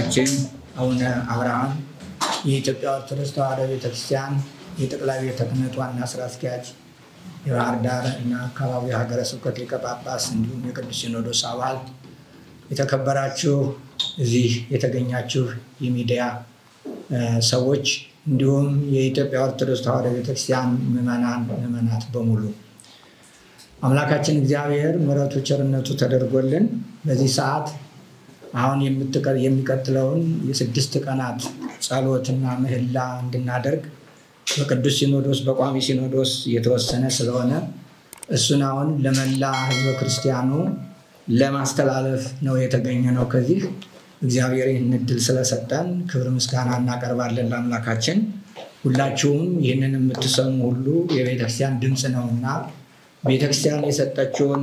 አባታችን አቡነ አብርሃም የኢትዮጵያ ኦርቶዶክስ ተዋሕዶ ቤተክርስቲያን የጠቅላይ ቤተ ክህነት ዋና ስራ አስኪያጅ፣ የባህር ዳር እና አካባቢው ሀገረ ስብከት ሊቀ ጳጳስ እንዲሁም የቅዱስ ሲኖዶስ አባል፣ የተከበራችሁ እዚህ የተገኛችሁ የሚዲያ ሰዎች እንዲሁም የኢትዮጵያ ኦርቶዶክስ ተዋሕዶ ቤተክርስቲያን ምዕመናን ምዕመናት በሙሉ አምላካችን እግዚአብሔር ምሕረቱ ቸርነቱ ተደርጎልን በዚህ ሰዓት አሁን የሚቀጥለውን የስድስት ቀናት ጸሎትና ምህላ እንድናደርግ በቅዱስ ሲኖዶስ በቋሚ ሲኖዶስ የተወሰነ ስለሆነ እሱን አሁን ለመላ ሕዝበ ክርስቲያኑ ለማስተላለፍ ነው የተገኘ ነው። ከዚህ እግዚአብሔር ይህን እድል ስለሰጠን ክብር ምስጋና እናቀርባለን ለአምላካችን። ሁላችሁም ይህንን የምትሰሙ ሁሉ የቤተክርስቲያን ድምፅ ነውና ቤተክርስቲያን የሰጠችውን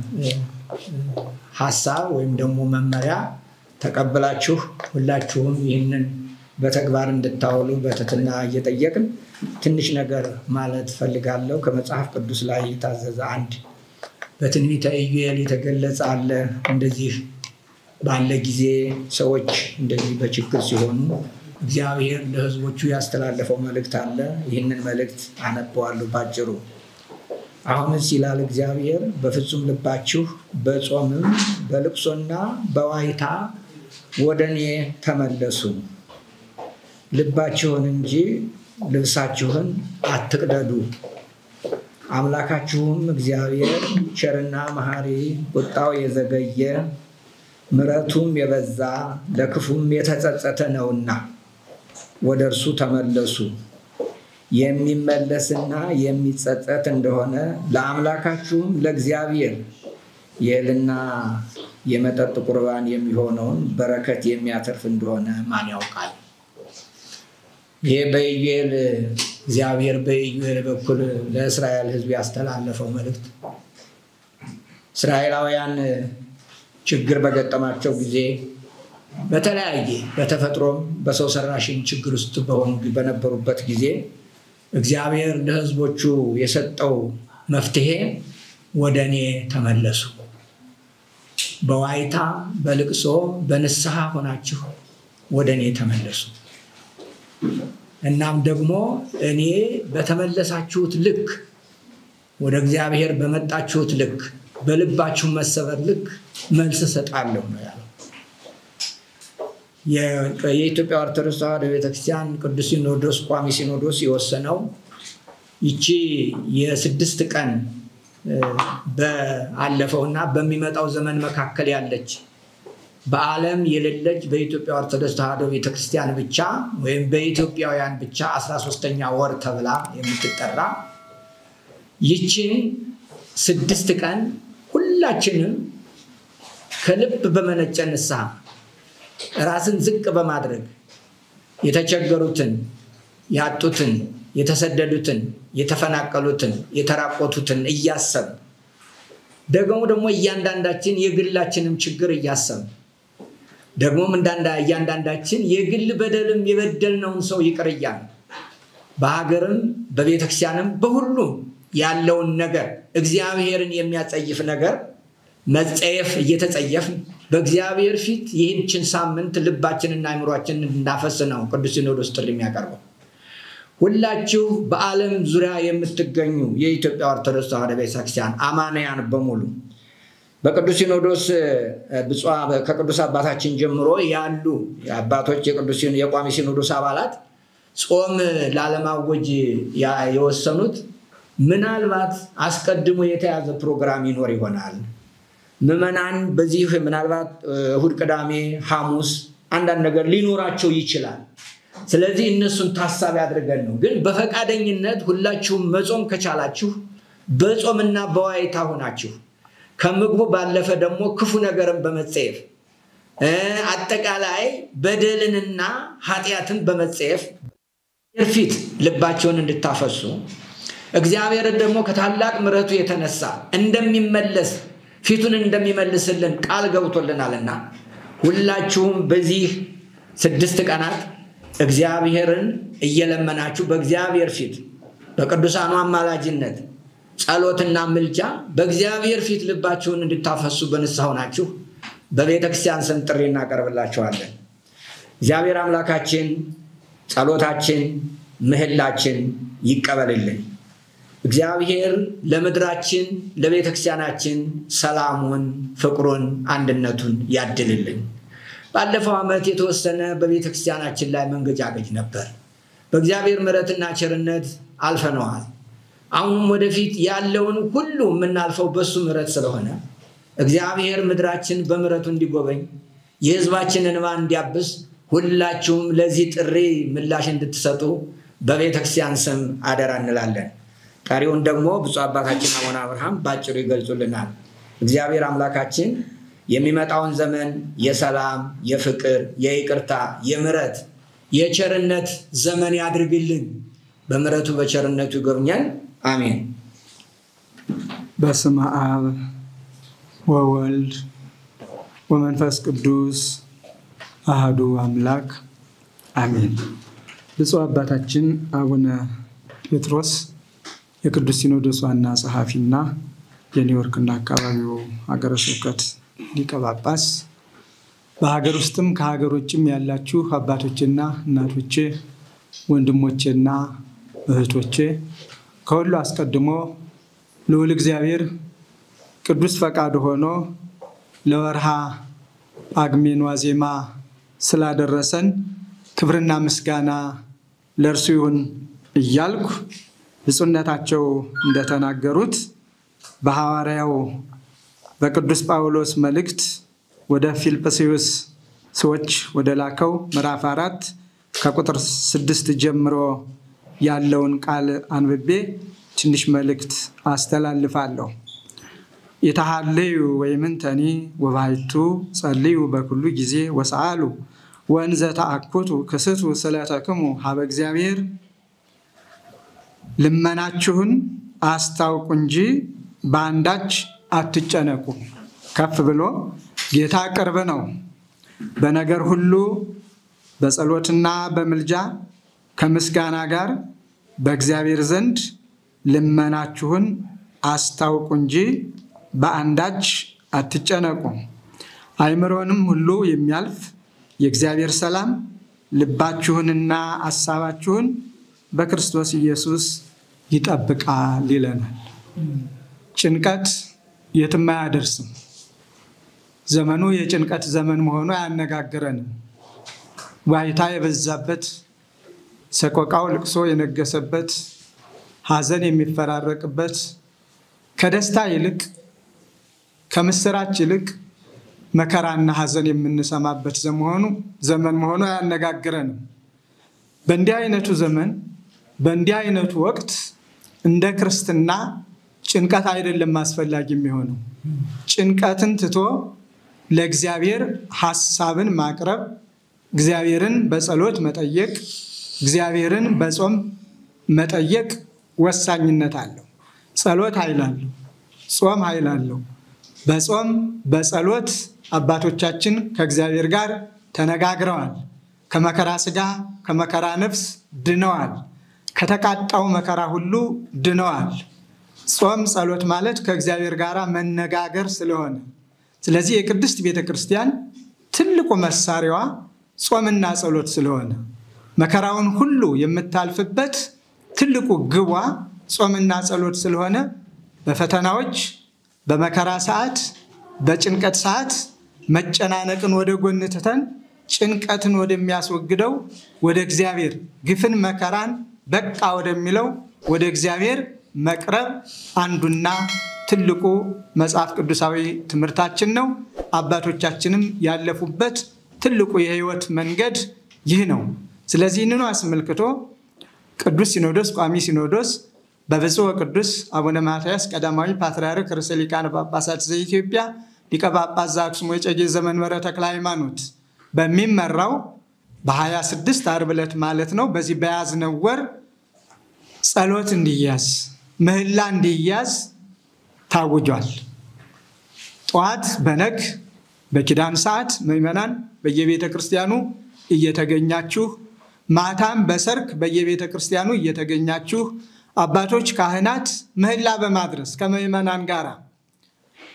ሀሳብ ወይም ደግሞ መመሪያ ተቀብላችሁ ሁላችሁም ይህንን በተግባር እንድታውሉ በትህትና እየጠየቅን ትንሽ ነገር ማለት ፈልጋለሁ። ከመጽሐፍ ቅዱስ ላይ የታዘዘ አንድ በትንቢተ ኢዩኤል የተገለጸ አለ። እንደዚህ ባለ ጊዜ ሰዎች እንደዚህ በችግር ሲሆኑ እግዚአብሔር ለሕዝቦቹ ያስተላለፈው መልእክት አለ። ይህንን መልእክት አነበዋለሁ ባጭሩ። አሁንስ ይላል እግዚአብሔር፣ በፍጹም ልባችሁ በጾምም በልቅሶና በዋይታ ወደ እኔ ተመለሱ፣ ልባችሁን እንጂ ልብሳችሁን አትቅደዱ። አምላካችሁም እግዚአብሔር ቸርና መሐሪ፣ ቁጣው የዘገየ ምሕረቱም የበዛ ለክፉም የተጸጸተ ነውና ወደ እርሱ ተመለሱ። የሚመለስና የሚጸጸት እንደሆነ ለአምላካችሁም ለእግዚአብሔር የእህልና የመጠጥ ቁርባን የሚሆነውን በረከት የሚያተርፍ እንደሆነ ማን ያውቃል? ይህ በኢዩኤል እግዚአብሔር በኢዩኤል በኩል ለእስራኤል ሕዝብ ያስተላለፈው መልእክት እስራኤላውያን ችግር በገጠማቸው ጊዜ በተለያየ በተፈጥሮም በሰው ሰራሽን ችግር ውስጥ በሆኑ በነበሩበት ጊዜ እግዚአብሔር ለሕዝቦቹ የሰጠው መፍትሄ ወደ እኔ ተመለሱ፣ በዋይታ በልቅሶ በንስሐ ሆናችሁ ወደ እኔ ተመለሱ። እናም ደግሞ እኔ በተመለሳችሁት ልክ ወደ እግዚአብሔር በመጣችሁት ልክ በልባችሁ መሰበር ልክ መልስ እሰጣለሁ ነው ያለው። የኢትዮጵያ ኦርቶዶክስ ተዋሕዶ ቤተክርስቲያን ቅዱስ ሲኖዶስ ቋሚ ሲኖዶስ የወሰነው ይቺ የስድስት ቀን በአለፈው እና በሚመጣው ዘመን መካከል ያለች በዓለም የሌለች በኢትዮጵያ ኦርቶዶክስ ተዋሕዶ ቤተክርስቲያን ብቻ ወይም በኢትዮጵያውያን ብቻ አስራ ሶስተኛ ወር ተብላ የምትጠራ ይችን ስድስት ቀን ሁላችንም ከልብ በመነጨ ንስሐ ራስን ዝቅ በማድረግ የተቸገሩትን፣ ያጡትን፣ የተሰደዱትን፣ የተፈናቀሉትን፣ የተራቆቱትን እያሰብ ደግሞ ደግሞ እያንዳንዳችን የግላችንም ችግር እያሰብ ደግሞም እያንዳንዳችን የግል በደልም የበደልነውን ሰው ይቅር እያልን በሀገርም በቤተክርስቲያንም በሁሉም ያለውን ነገር እግዚአብሔርን የሚያጸይፍ ነገር መጸየፍ እየተጸየፍን በእግዚአብሔር ፊት ይህችን ሳምንት ልባችንና አይምሯችንን እንዳፈስ ነው ቅዱስ ሲኖዶስ ጥሪ የሚያቀርበው። ሁላችሁ በዓለም ዙሪያ የምትገኙ የኢትዮጵያ ኦርቶዶክስ ተዋሕዶ ቤተክርስቲያን አማንያን በሙሉ በቅዱስ ሲኖዶስ ከቅዱስ አባታችን ጀምሮ ያሉ አባቶች የቋሚ ሲኖዶስ አባላት ጾም ላለማወጅ የወሰኑት ምናልባት አስቀድሞ የተያዘ ፕሮግራም ይኖር ይሆናል። ምዕመናን በዚህ ምናልባት እሁድ፣ ቅዳሜ፣ ሐሙስ አንዳንድ ነገር ሊኖራቸው ይችላል። ስለዚህ እነሱን ታሳቢ አድርገን ነው። ግን በፈቃደኝነት ሁላችሁም መጾም ከቻላችሁ በጾምና በዋይታ ሆናችሁ ከምግቡ ባለፈ ደግሞ ክፉ ነገርን በመጸየፍ አጠቃላይ በደልንና ኃጢአትን በመጸየፍ ፊት ልባቸውን እንድታፈሱ እግዚአብሔርን ደግሞ ከታላቅ ምሕረቱ የተነሳ እንደሚመለስ ፊቱን እንደሚመልስልን ቃል ገብቶልናልና ሁላችሁም በዚህ ስድስት ቀናት እግዚአብሔርን እየለመናችሁ በእግዚአብሔር ፊት በቅዱሳኑ አማላጅነት ጸሎትና ምልጃ በእግዚአብሔር ፊት ልባችሁን እንድታፈሱ በንስሐ ሆናችሁ በቤተ ክርስቲያን ስም ጥሪ እናቀርብላችኋለን። እግዚአብሔር አምላካችን ጸሎታችን፣ ምህላችን ይቀበልልን። እግዚአብሔር ለምድራችን ለቤተ ክርስቲያናችን ሰላሙን፣ ፍቅሩን፣ አንድነቱን ያድልልን። ባለፈው ዓመት የተወሰነ በቤተ ክርስቲያናችን ላይ መንገጫገጭ ነበር። በእግዚአብሔር ምሕረትና ቸርነት አልፈነዋል። አሁንም ወደፊት ያለውን ሁሉ የምናልፈው በሱ ምሕረት ስለሆነ እግዚአብሔር ምድራችን በምሕረቱ እንዲጎበኝ የሕዝባችንን እንባ እንዲያብስ ሁላችሁም ለዚህ ጥሪ ምላሽ እንድትሰጡ በቤተ ክርስቲያን ስም አደራ እንላለን። ቀሪውን ደግሞ ብፁዕ አባታችን አቡነ አብርሃም በአጭሩ ይገልጹልናል። እግዚአብሔር አምላካችን የሚመጣውን ዘመን የሰላም፣ የፍቅር፣ የይቅርታ፣ የምሕረት፣ የቸርነት ዘመን ያድርግልን። በምሕረቱ በቸርነቱ ይጎብኘን። አሜን። በስመ አብ ወወልድ ወመንፈስ ቅዱስ አህዱ አምላክ አሜን። ብፁዕ አባታችን አቡነ ጴጥሮስ የቅዱስ ሲኖዶስ ዋና ጸሐፊና የኒውዮርክና አካባቢው ሀገረ ስብከት ሊቀ ጳጳስ፣ በሀገር ውስጥም ከሀገር ውጭም ያላችሁ አባቶቼና እናቶቼ፣ ወንድሞቼና እህቶቼ ከሁሉ አስቀድሞ ልዑል እግዚአብሔር ቅዱስ ፈቃድ ሆኖ ለወርሃ ጳጉሜን ዋዜማ ስላደረሰን ክብርና ምስጋና ለእርሱ ይሁን እያልኩ ብፁዕነታቸው እንደተናገሩት በሐዋርያው በቅዱስ ጳውሎስ መልእክት ወደ ፊልጵስዩስ ሰዎች ወደ ላከው ምዕራፍ አራት ከቁጥር ስድስት ጀምሮ ያለውን ቃል አንብቤ ትንሽ መልእክት አስተላልፋለሁ። የተሃለዩ ወይምንተኒ ወባይቱ ጸልዩ በኩሉ ጊዜ ወሰአሉ ወእንዘ ተአኩቱ ክስቱ ስለተክሙ ሀበ እግዚአብሔር ልመናችሁን አስታውቁ እንጂ በአንዳች አትጨነቁ። ከፍ ብሎ ጌታ ቅርብ ነው። በነገር ሁሉ በጸሎትና በምልጃ ከምስጋና ጋር በእግዚአብሔር ዘንድ ልመናችሁን አስታውቁ እንጂ በአንዳች አትጨነቁ። አእምሮንም ሁሉ የሚያልፍ የእግዚአብሔር ሰላም ልባችሁንና አሳባችሁን በክርስቶስ ኢየሱስ ይጠብቃል ይለናል። ጭንቀት የትም አያደርስም። ዘመኑ የጭንቀት ዘመን መሆኑ አያነጋግረንም። ዋይታ የበዛበት፣ ሰቆቃው ልቅሶ የነገሰበት፣ ሐዘን የሚፈራረቅበት ከደስታ ይልቅ ከምስራች ይልቅ መከራና ሐዘን የምንሰማበት ዘመሆኑ ዘመን መሆኑ አያነጋግረንም። በእንዲህ አይነቱ ዘመን በእንዲህ አይነቱ ወቅት እንደ ክርስትና ጭንቀት አይደለም አስፈላጊ የሚሆነው። ጭንቀትን ትቶ ለእግዚአብሔር ሐሳብን ማቅረብ፣ እግዚአብሔርን በጸሎት መጠየቅ፣ እግዚአብሔርን በጾም መጠየቅ ወሳኝነት አለው። ጸሎት ኃይል አለው። ጾም ኃይል አለው። በጾም በጸሎት አባቶቻችን ከእግዚአብሔር ጋር ተነጋግረዋል። ከመከራ ሥጋ ከመከራ ነፍስ ድነዋል። ከተቃጣው መከራ ሁሉ ድነዋል። ጾም ጸሎት ማለት ከእግዚአብሔር ጋር መነጋገር ስለሆነ ስለዚህ የቅድስት ቤተ ክርስቲያን ትልቁ መሳሪያዋ ጾምና ጸሎት ስለሆነ መከራውን ሁሉ የምታልፍበት ትልቁ ግቧ ጾምና ጸሎት ስለሆነ በፈተናዎች በመከራ ሰዓት በጭንቀት ሰዓት መጨናነቅን ወደ ጎን ትተን ጭንቀትን ወደሚያስወግደው ወደ እግዚአብሔር ግፍን መከራን በቃ ወደሚለው ወደ እግዚአብሔር መቅረብ አንዱና ትልቁ መጽሐፍ ቅዱሳዊ ትምህርታችን ነው። አባቶቻችንም ያለፉበት ትልቁ የሕይወት መንገድ ይህ ነው። ስለዚህ ይህንኑ አስመልክቶ ቅዱስ ሲኖዶስ ቋሚ ሲኖዶስ በብፁዕ ወቅዱስ አቡነ ማትያስ ቀዳማዊ ፓትርያርክ ርዕሰ ሊቃነ ጳጳሳት ዘኢትዮጵያ ሊቀ ጳጳስ ዘአክሱም ወዕጨጌ ዘመንበረ ተክለ ሃይማኖት በሚመራው በ26 ዓርብ ዕለት ማለት ነው በዚህ በያዝነው ወር ጸሎት እንዲያዝ ምህላ እንዲያዝ ታውጇል። ጠዋት በነግ በኪዳን ሰዓት ምዕመናን በየቤተ ክርስቲያኑ እየተገኛችሁ ማታም በሰርክ በየቤተ ክርስቲያኑ እየተገኛችሁ አባቶች ካህናት ምህላ በማድረስ ከምዕመናን ጋር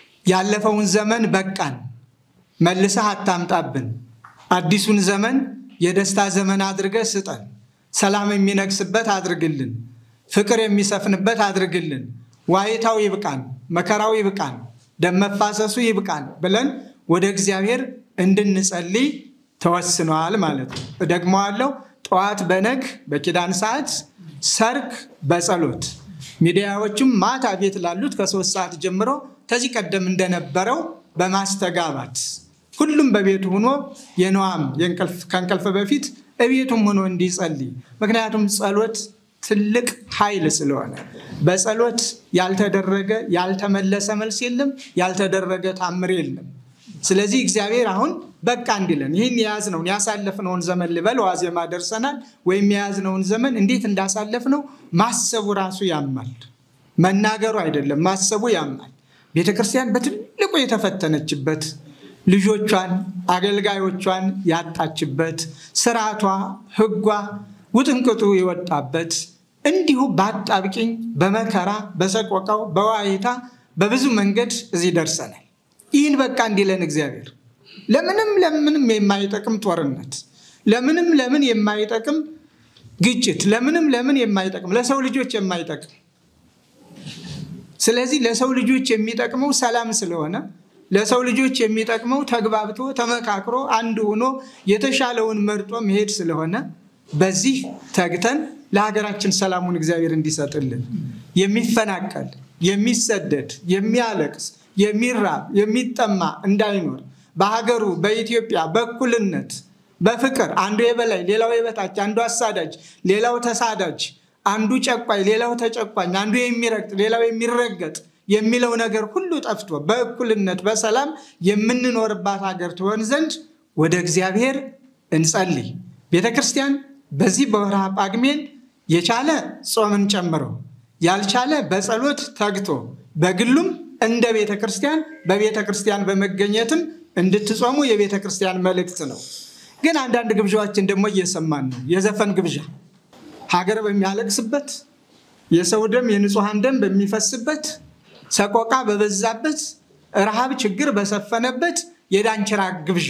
ያለፈውን ዘመን በቃን፣ መልሰህ አታምጣብን፣ አዲሱን ዘመን የደስታ ዘመን አድርገህ ስጠን። ሰላም የሚነግስበት አድርግልን። ፍቅር የሚሰፍንበት አድርግልን። ዋይታው ይብቃን፣ መከራው ይብቃን፣ ደም መፋሰሱ ይብቃን ብለን ወደ እግዚአብሔር እንድንጸልይ ተወስነዋል ማለት ነው። እደግመዋለሁ። ጠዋት በነግ በኪዳን ሰዓት፣ ሰርክ በጸሎት ሚዲያዎችም ማታ ቤት ላሉት ከሶስት ሰዓት ጀምሮ ከዚህ ቀደም እንደነበረው በማስተጋባት ሁሉም በቤቱ ሆኖ የነዋም ከእንቅልፍ በፊት እቤቱም ሆኖ እንዲጸልይ ምክንያቱም ጸሎት ትልቅ ኃይል ስለሆነ በጸሎት ያልተደረገ ያልተመለሰ መልስ የለም፣ ያልተደረገ ታምር የለም። ስለዚህ እግዚአብሔር አሁን በቃ እንዲለን ይህን የያዝነውን ያሳለፍነውን ዘመን ልበል ዋዜማ ደርሰናል። ወይም የያዝነውን ዘመን እንዴት እንዳሳለፍነው ማሰቡ ራሱ ያማል። መናገሩ አይደለም ማሰቡ ያማል። ቤተ ክርስቲያን በትልቁ የተፈተነችበት ልጆቿን አገልጋዮቿን ያጣችበት ስርዓቷ፣ ሕጓ ውጥንቅጡ የወጣበት እንዲሁ በአጣብቂኝ በመከራ በሰቆቃው በዋይታ በብዙ መንገድ እዚህ ደርሰናል። ይህን በቃ እንዲለን እግዚአብሔር ለምንም ለምንም የማይጠቅም ጦርነት፣ ለምንም ለምን የማይጠቅም ግጭት፣ ለምንም ለምን የማይጠቅም ለሰው ልጆች የማይጠቅም ስለዚህ ለሰው ልጆች የሚጠቅመው ሰላም ስለሆነ ለሰው ልጆች የሚጠቅመው ተግባብቶ ተመካክሮ አንድ ሆኖ የተሻለውን መርጦ መሄድ ስለሆነ በዚህ ተግተን ለሀገራችን ሰላሙን እግዚአብሔር እንዲሰጥልን የሚፈናቀል የሚሰደድ የሚያለቅስ የሚራብ የሚጠማ እንዳይኖር በሀገሩ በኢትዮጵያ በእኩልነት በፍቅር አንዱ የበላይ ሌላው የበታች አንዱ አሳዳጅ ሌላው ተሳዳጅ አንዱ ጨቋኝ ሌላው ተጨቋኝ አንዱ የሚረግጥ ሌላው የሚረገጥ የሚለው ነገር ሁሉ ጠፍቶ በእኩልነት በሰላም የምንኖርባት ሀገር ትሆን ዘንድ ወደ እግዚአብሔር እንጸልይ። ቤተ ክርስቲያን በዚህ በወርሃ ጳጉሜን የቻለ ጾምን ጨምሮ ያልቻለ በጸሎት ተግቶ በግሉም እንደ ቤተ ክርስቲያን በቤተ ክርስቲያን በመገኘትም እንድትጾሙ የቤተ ክርስቲያን መልእክት ነው። ግን አንዳንድ ግብዣዎችን ደግሞ እየሰማን ነው። የዘፈን ግብዣ ሀገር በሚያለቅስበት የሰው ደም የንጹሐን ደም በሚፈስበት ሰቆቃ በበዛበት ረሃብ ችግር በሰፈነበት የዳንኪራ ግብዣ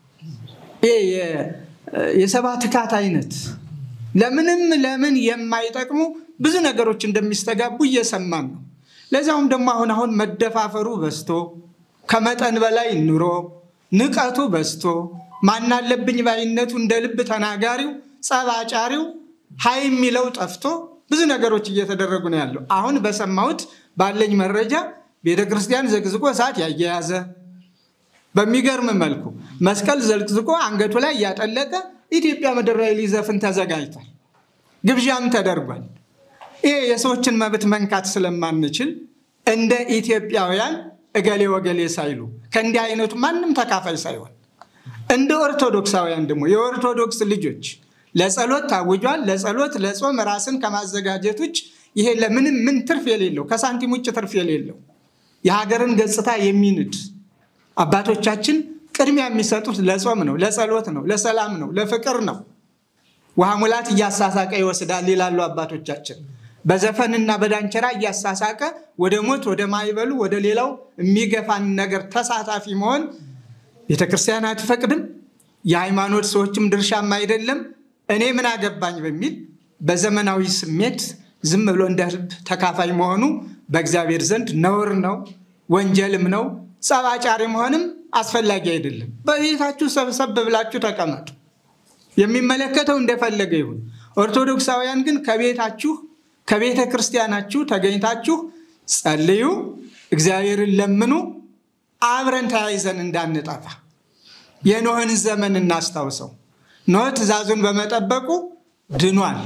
የሰባ ትካት አይነት ለምንም ለምን የማይጠቅሙ ብዙ ነገሮች እንደሚስተጋቡ እየሰማን ነው። ለዚያውም ደግሞ አሁን አሁን መደፋፈሩ በዝቶ ከመጠን በላይ ኑሮ ንቀቱ በዝቶ ማናለብኝ ባይነቱ እንደ ልብ ተናጋሪው ጸባጫሪው ሀይ የሚለው ጠፍቶ ብዙ ነገሮች እየተደረጉ ነው ያለው። አሁን በሰማሁት ባለኝ መረጃ ቤተ ክርስቲያን ዘግዝቆ እሳት ያያያዘ በሚገርም መልኩ መስቀል ዘልቅዝቆ አንገቱ ላይ እያጠለቀ ኢትዮጵያ ምድር ላይ ሊዘፍን ተዘጋጅቷል። ግብዣም ተደርጓል። ይሄ የሰዎችን መብት መንካት ስለማንችል እንደ ኢትዮጵያውያን እገሌ ወገሌ ሳይሉ ከእንዲህ አይነቱ ማንም ተካፋይ ሳይሆን እንደ ኦርቶዶክሳውያን ደግሞ የኦርቶዶክስ ልጆች ለጸሎት ታውጇል። ለጸሎት ለጾም ራስን ከማዘጋጀት ውጭ ይሄ ለምንም ምን ትርፍ የሌለው ከሳንቲም ውጭ ትርፍ የሌለው የሀገርን ገጽታ የሚንድ አባቶቻችን ቅድሚያ የሚሰጡት ለጾም ነው፣ ለጸሎት ነው፣ ለሰላም ነው፣ ለፍቅር ነው። ውሃ ሙላት እያሳሳቀ ይወስዳል ይላሉ አባቶቻችን። በዘፈንና በዳንኪራ እያሳሳቀ ወደ ሞት ወደ ማይበሉ ወደ ሌላው የሚገፋን ነገር ተሳታፊ መሆን ቤተክርስቲያን አትፈቅድም። የሃይማኖት ሰዎችም ድርሻም አይደለም። እኔ ምን አገባኝ በሚል በዘመናዊ ስሜት ዝም ብሎ እንደ ልብ ተካፋይ መሆኑ በእግዚአብሔር ዘንድ ነውር ነው፣ ወንጀልም ነው። ጸባጫሪ መሆንም አስፈላጊ አይደለም። በቤታችሁ ሰብሰብ ብላችሁ ተቀመጡ። የሚመለከተው እንደፈለገ ይሁን። ኦርቶዶክሳውያን ግን ከቤታችሁ ከቤተ ክርስቲያናችሁ ተገኝታችሁ ጸልዩ፣ እግዚአብሔርን ለምኑ፣ አብረን ተያይዘን እንዳንጠፋ የኖህን ዘመን እናስታውሰው። ኖህ ትእዛዙን በመጠበቁ ድኗል።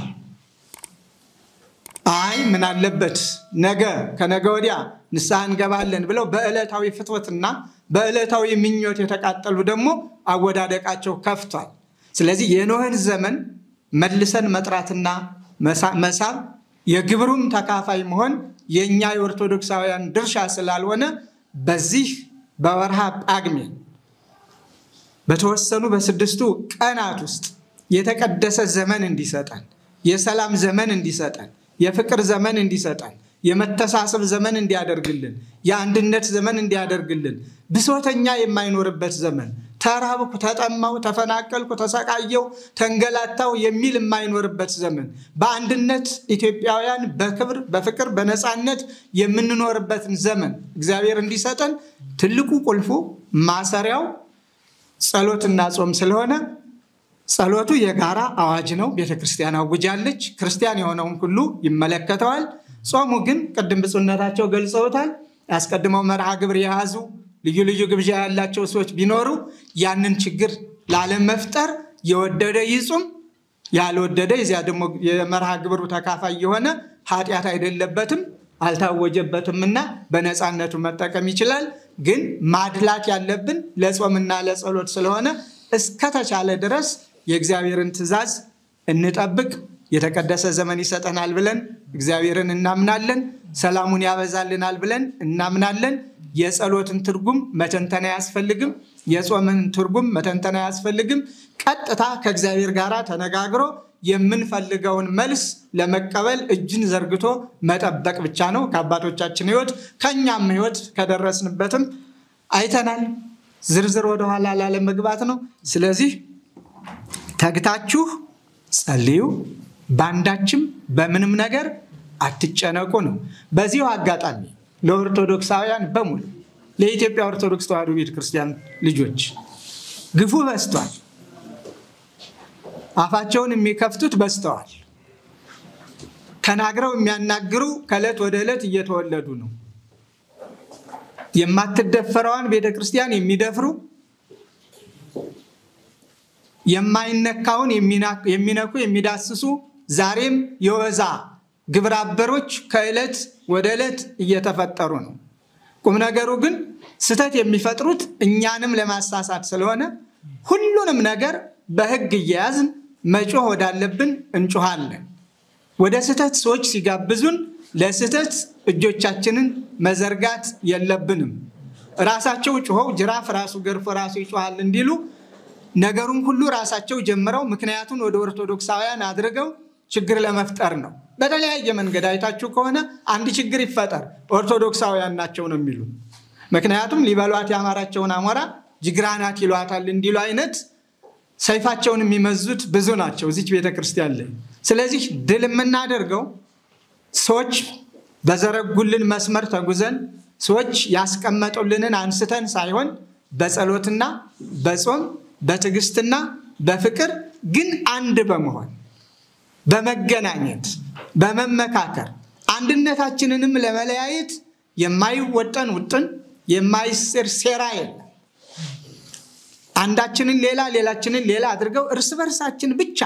አይ ምን አለበት ነገ ከነገ ወዲያ ንስሐ እንገባለን ብለው በዕለታዊ ፍትወትና በዕለታዊ ምኞት የተቃጠሉ ደግሞ አወዳደቃቸው ከፍቷል። ስለዚህ የኖህን ዘመን መልሰን መጥራትና መሳብ የግብሩም ተካፋይ መሆን የእኛ የኦርቶዶክሳውያን ድርሻ ስላልሆነ በዚህ በወርሃ ጳጉሜን በተወሰኑ በስድስቱ ቀናት ውስጥ የተቀደሰ ዘመን እንዲሰጠን፣ የሰላም ዘመን እንዲሰጠን፣ የፍቅር ዘመን እንዲሰጠን፣ የመተሳሰብ ዘመን እንዲያደርግልን፣ የአንድነት ዘመን እንዲያደርግልን፣ ብሶተኛ የማይኖርበት ዘመን፣ ተራብኩ፣ ተጠማው፣ ተፈናቀልኩ፣ ተሰቃየው፣ ተንገላታው የሚል የማይኖርበት ዘመን፣ በአንድነት ኢትዮጵያውያን በክብር በፍቅር በነፃነት የምንኖርበትን ዘመን እግዚአብሔር እንዲሰጠን ትልቁ ቁልፉ ማሰሪያው ጸሎትና ጾም ስለሆነ ጸሎቱ የጋራ አዋጅ ነው። ቤተ ክርስቲያን አውጃለች። ክርስቲያን የሆነውን ሁሉ ይመለከተዋል። ጾሙ ግን ቅድም ብፁዕነታቸው ገልጸውታል። ያስቀድመው መርሃ ግብር የያዙ ልዩ ልዩ ግብዣ ያላቸው ሰዎች ቢኖሩ ያንን ችግር ላለመፍጠር የወደደ ይጹም፣ ያልወደደ የዚያ ደግሞ የመርሃ ግብሩ ተካፋይ የሆነ ኃጢአት አይደለበትም አልታወጀበትምና በነፃነቱ መጠቀም ይችላል። ግን ማድላት ያለብን ለጾምና ለጸሎት ስለሆነ እስከተቻለ ድረስ የእግዚአብሔርን ትእዛዝ እንጠብቅ። የተቀደሰ ዘመን ይሰጠናል ብለን እግዚአብሔርን እናምናለን። ሰላሙን ያበዛልናል ብለን እናምናለን። የጸሎትን ትርጉም መተንተን አያስፈልግም። የጾምን ትርጉም መተንተን አያስፈልግም። ቀጥታ ከእግዚአብሔር ጋር ተነጋግሮ የምንፈልገውን መልስ ለመቀበል እጅን ዘርግቶ መጠበቅ ብቻ ነው። ከአባቶቻችን ሕይወት ከእኛም ሕይወት ከደረስንበትም አይተናል። ዝርዝር ወደኋላ ላለመግባት ነው። ስለዚህ ተግታችሁ ጸልዩ፣ በአንዳችም በምንም ነገር አትጨነቁ ነው። በዚሁ አጋጣሚ ለኦርቶዶክሳውያን በሙሉ ለኢትዮጵያ ኦርቶዶክስ ተዋሕዶ ቤተክርስቲያን ልጆች ግፉ በዝቷል። አፋቸውን የሚከፍቱት በዝተዋል። ተናግረው የሚያናግሩ ከዕለት ወደ ዕለት እየተወለዱ ነው። የማትደፈረዋን ቤተ ክርስቲያን የሚደፍሩ የማይነካውን የሚነኩ የሚዳስሱ ዛሬም የወዛ ግብረ አበሮች ከዕለት ወደ ዕለት እየተፈጠሩ ነው። ቁም ነገሩ ግን ስህተት የሚፈጥሩት እኛንም ለማሳሳት ስለሆነ ሁሉንም ነገር በሕግ እየያዝን መጮህ ወዳለብን እንጮሃለን። ወደ ስህተት ሰዎች ሲጋብዙን ለስህተት እጆቻችንን መዘርጋት የለብንም። ራሳቸው ጮኸው ጅራፍ ራሱ ገርፎ ራሱ ይጮሃል እንዲሉ ነገሩን ሁሉ ራሳቸው ጀምረው ምክንያቱን ወደ ኦርቶዶክሳውያን አድርገው ችግር ለመፍጠር ነው። በተለያየ መንገድ አይታችሁ ከሆነ አንድ ችግር ይፈጠር ኦርቶዶክሳውያን ናቸው ነው የሚሉ ምክንያቱም ሊበሏት ያማራቸውን አሞራ ጅግራናት ይሏታል እንዲሉ አይነት ሰይፋቸውን የሚመዙት ብዙ ናቸው እዚች ቤተ ክርስቲያን ላይ። ስለዚህ ድል የምናደርገው ሰዎች በዘረጉልን መስመር ተጉዘን ሰዎች ያስቀመጡልንን አንስተን ሳይሆን በጸሎትና በጾም በትዕግስትና በፍቅር ግን አንድ በመሆን በመገናኘት በመመካከር አንድነታችንንም ለመለያየት የማይወጠን ውጥን የማይስር ሴራ የለም። አንዳችንን ሌላ ሌላችንን ሌላ አድርገው እርስ በርሳችን ብቻ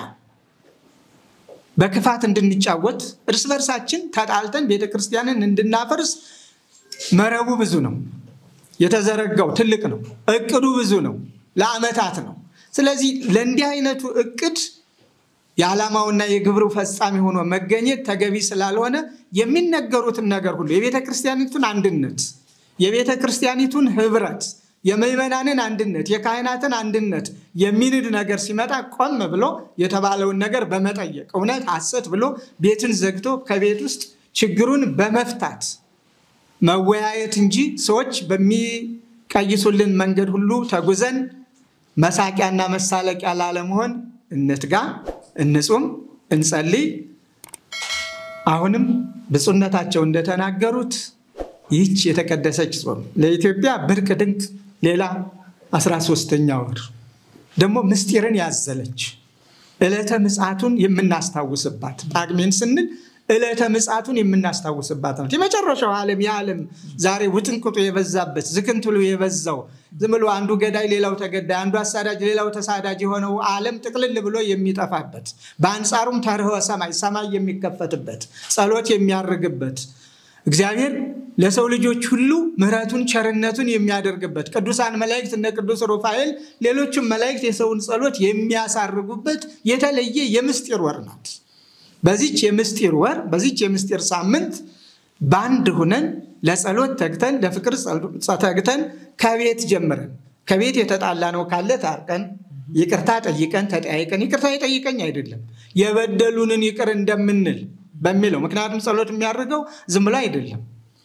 በክፋት እንድንጫወት እርስ በርሳችን ተጣልተን ቤተክርስቲያንን እንድናፈርስ መረቡ ብዙ ነው። የተዘረጋው ትልቅ ነው። እቅዱ ብዙ ነው። ለዓመታት ነው። ስለዚህ ለእንዲህ አይነቱ እቅድ የዓላማውና የግብሩ ፈጻሚ ሆኖ መገኘት ተገቢ ስላልሆነ የሚነገሩትን ነገር ሁሉ የቤተ ክርስቲያኒቱን አንድነት፣ የቤተ ክርስቲያኒቱን ህብረት፣ የምዕመናንን አንድነት፣ የካህናትን አንድነት የሚንድ ነገር ሲመጣ ቆም ብሎ የተባለውን ነገር በመጠየቅ እውነት ሐሰት ብሎ ቤትን ዘግቶ ከቤት ውስጥ ችግሩን በመፍታት መወያየት እንጂ ሰዎች በሚቀይሱልን መንገድ ሁሉ ተጉዘን መሳቂያና መሳለቂያ ላለመሆን እንትጋ፣ እንጹም፣ እንጸልይ። አሁንም ብፁዕነታቸው እንደተናገሩት ይህች የተቀደሰች ጾም ለኢትዮጵያ ብርቅ ድንቅ ሌላ አስራ ሦስተኛ ወር ደግሞ ምስጢርን ያዘለች ዕለተ ምጽአቱን የምናስታውስባት ጳጉሜን ስንል ዕለተ ምጽአቱን የምናስታውስባት ናት። የመጨረሻው ዓለም የዓለም ዛሬ ውጥንቅጡ የበዛበት ዝክንትሉ የበዛው ዝም ብሎ አንዱ ገዳይ ሌላው ተገዳይ፣ አንዱ አሳዳጅ ሌላው ተሳዳጅ የሆነው ዓለም ጥቅልል ብሎ የሚጠፋበት በአንጻሩም ተርኅወ ሰማይ ሰማይ የሚከፈትበት ጸሎት የሚያርግበት እግዚአብሔር ለሰው ልጆች ሁሉ ምሕረቱን ቸርነቱን የሚያደርግበት ቅዱሳን መላእክት እነ ቅዱስ ሩፋኤል ሌሎችም መላእክት የሰውን ጸሎት የሚያሳርጉበት የተለየ የምስጢር ወር ናት። በዚች የምስጢር ወር በዚች የምስጢር ሳምንት በአንድ ሁነን ለጸሎት ተግተን ለፍቅር ተግተን ከቤት ጀምረን ከቤት የተጣላ ነው ካለ ታርቀን ይቅርታ ጠይቀን ተጠያይቀን ይቅርታ የጠይቀኝ አይደለም የበደሉንን ይቅር እንደምንል በሚለው ምክንያቱም ጸሎት የሚያደርገው ዝም ብሎ አይደለም።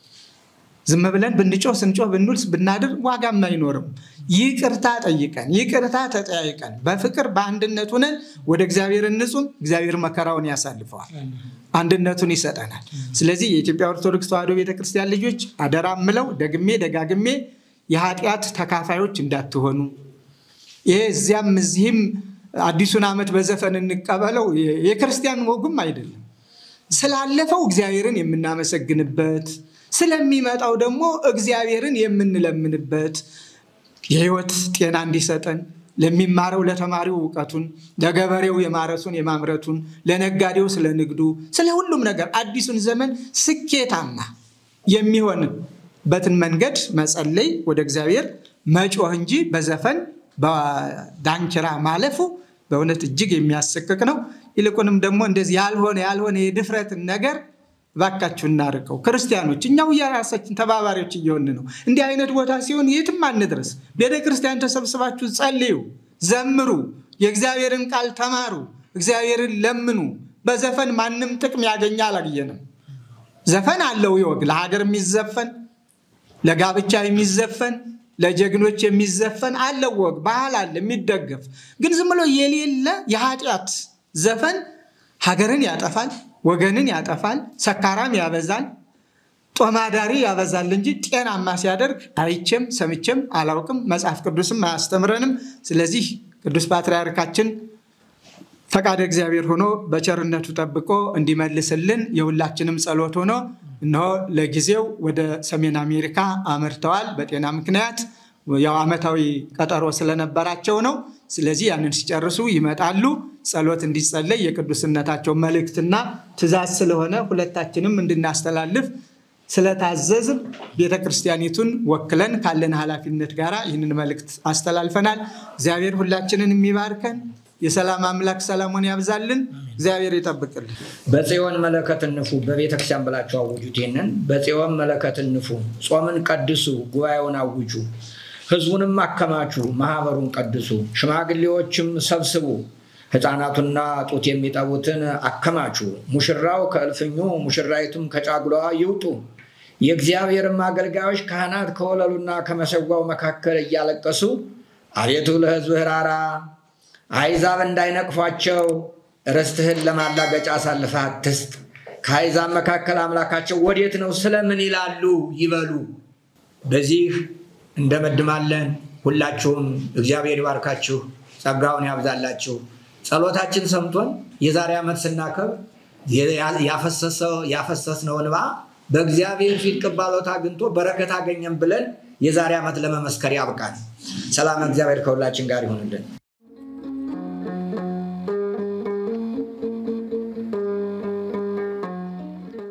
ዝም ብለን ብንጮህ ስንጮህ ብንውል ብናድር ዋጋም አይኖርም። ይቅርታ ጠይቀን ይቅርታ ተጠያይቀን በፍቅር በአንድነት ሆነን ወደ እግዚአብሔር እንጹም። እግዚአብሔር መከራውን ያሳልፈዋል፣ አንድነቱን ይሰጠናል። ስለዚህ የኢትዮጵያ ኦርቶዶክስ ተዋሕዶ ቤተክርስቲያን ልጆች አደራ ምለው ደግሜ ደጋግሜ የኃጢአት ተካፋዮች እንዳትሆኑ ይሄ እዚያም እዚህም አዲሱን ዓመት በዘፈን እንቀበለው የክርስቲያን ወጉም አይደለም። ስላለፈው እግዚአብሔርን የምናመሰግንበት ስለሚመጣው ደግሞ እግዚአብሔርን የምንለምንበት የሕይወት ጤና እንዲሰጠን ለሚማረው ለተማሪው እውቀቱን፣ ለገበሬው የማረሱን የማምረቱን፣ ለነጋዴው ስለ ንግዱ፣ ስለ ሁሉም ነገር አዲሱን ዘመን ስኬታማ የሚሆንበትን መንገድ መጸለይ፣ ወደ እግዚአብሔር መጮህ እንጂ በዘፈን በዳንኪራ ማለፉ በእውነት እጅግ የሚያሰቅቅ ነው። ይልቁንም ደግሞ እንደዚህ ያልሆነ ያልሆነ የድፍረትን ነገር እባካችሁ እናርቀው። ክርስቲያኖች እኛው የራሳችን ተባባሪዎች እየሆን ነው። እንዲህ አይነት ቦታ ሲሆን የትም አንድረስ። ቤተ ክርስቲያን ተሰብስባችሁ ጸልዩ፣ ዘምሩ፣ የእግዚአብሔርን ቃል ተማሩ፣ እግዚአብሔርን ለምኑ። በዘፈን ማንም ጥቅም ያገኘ አላየንም። ዘፈን አለው ይወግ ለሀገር የሚዘፈን ለጋብቻ የሚዘፈን ለጀግኖች የሚዘፈን አለው ወግ ባህል አለ የሚደገፍ ግን ዝም ብሎ የሌለ የኃጢአት ዘፈን ሀገርን ያጠፋል፣ ወገንን ያጠፋል፣ ሰካራም ያበዛል፣ ጦማዳሪ ያበዛል እንጂ ጤናማ ሲያደርግ አይቼም ሰምቼም አላውቅም። መጽሐፍ ቅዱስም አያስተምረንም። ስለዚህ ቅዱስ ፓትርያርካችን ፈቃደ እግዚአብሔር ሆኖ በቸርነቱ ጠብቆ እንዲመልስልን የሁላችንም ጸሎት ሆኖ እነሆ ለጊዜው ወደ ሰሜን አሜሪካ አምርተዋል። በጤና ምክንያት ያው ዓመታዊ ቀጠሮ ስለነበራቸው ነው። ስለዚህ ያንን ሲጨርሱ ይመጣሉ። ጸሎት እንዲጸለይ የቅዱስነታቸው መልእክትና ትእዛዝ ስለሆነ ሁለታችንም እንድናስተላልፍ ስለታዘዝም ቤተ ክርስቲያኒቱን ወክለን ካለን ኃላፊነት ጋር ይህንን መልእክት አስተላልፈናል። እግዚአብሔር ሁላችንን የሚባርከን የሰላም አምላክ ሰላሙን ያብዛልን። እግዚአብሔር ይጠብቅልን። በጽዮን መለከት እንፉ በቤተ ክርስቲያን ብላችሁ አውጁት። ይህንን በጽዮን መለከት እንፉ፣ ጾምን ቀድሱ፣ ጉባኤውን አውጁ፣ ህዝቡንም አከማቹ፣ ማህበሩን ቀድሱ፣ ሽማግሌዎችም ሰብስቡ፣ ሕፃናቱና ጡት የሚጠቡትን አከማቹ። ሙሽራው ከእልፍኙ ሙሽራይቱም ከጫጉላዋ ይውጡ። የእግዚአብሔርም አገልጋዮች ካህናት ከወለሉና ከመሰጓው መካከል እያለቀሱ አቤቱ ለሕዝብህ ራራ አሕዛብ እንዳይነቅፏቸው ርስትህን ለማላገጫ አሳልፈህ አትስጥ። ከአሕዛብ መካከል አምላካቸው ወዴት ነው ስለምን ይላሉ ይበሉ። በዚህ እንደመድማለን። ሁላችሁም እግዚአብሔር ይባርካችሁ፣ ጸጋውን ያብዛላችሁ። ጸሎታችን ሰምቶን የዛሬ ዓመት ስናከብር ያፈሰስነው እንባ በእግዚአብሔር ፊት ቅባሎት አግኝቶ በረከት አገኘን ብለን የዛሬ ዓመት ለመመስከር ያብቃል። ሰላም እግዚአብሔር ከሁላችን ጋር ይሆንልን።